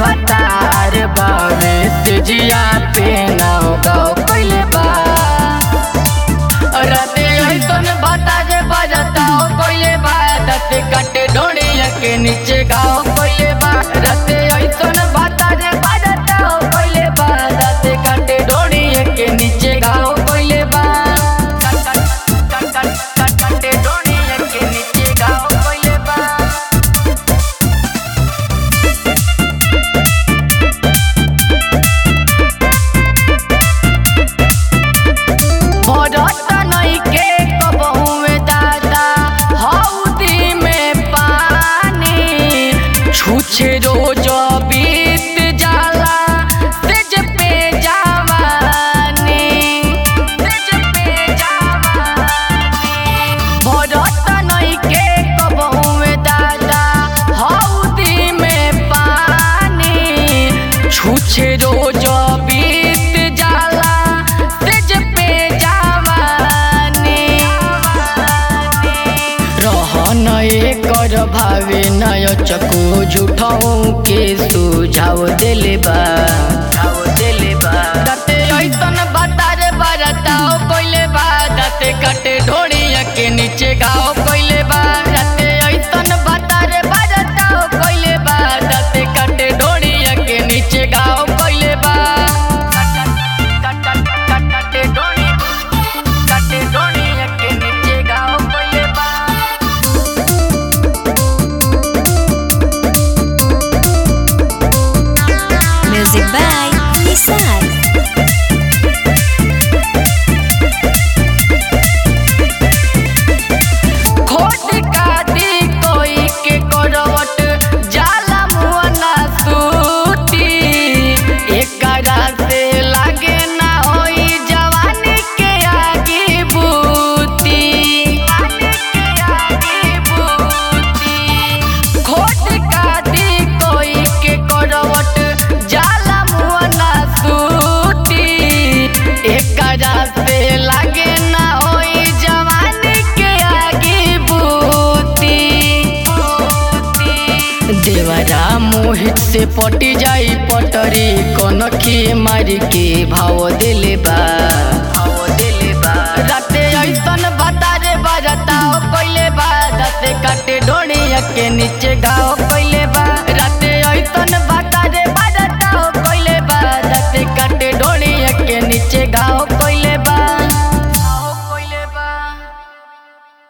भतार बावे तेजिया पे नाव गाओ पहले बा राते ऐसन बता जे बजताओ कोइले बा दते कटे ढोड़िया के नीचे गाओ कोइले बा राते ऐसन बता जे बजताओ कोइले बा दते कटे ढोड़िया के नीचे गाओ कोइले बा कटे ढोड़िया के नीचे गाओ कोइले बा भरत नइखे कबहू में दादा हौदी में पानी छूछे रोज बीत जाला तेज पे जवानी तेज पे जवानी भरत नइखे कबहू में दादा हौदी में पानी छूछे रोज बीत जाला तेज पे जवानी रहन एकर भावे नय चको झूठाऊ के सुझाव देले बा देले बा दते ऐसन बता रे बरताओ कोइले बा दते कटे ढोड़िया के नीचे गाओ कोइले बा दते ऐसन बता रे बरताओ कोइले बा दते कटे ढोड़िया के नीचे गाओ कोइले बा कटे ढोड़ी कटे ढोड़िया के नीचे गाओ कोइले बा Music by Nissan. खोट काटी कोई के करवट जाला मुअना सूती एकरा से लागे ना होई जवानी के आगे बूती के आगे बूती खोट काटी कोई के करवट जाला मुअना सूती एकरा से लागे ना होई जवानी के आगे बूती देवरा मोहित से पटी जाई पटरी कनखी मारी के भाव दिले बा भाव दिले बा राते ऐसन बता रे बजताओ कोइले बा दते काटे ढोड़िया के नीचे गाओ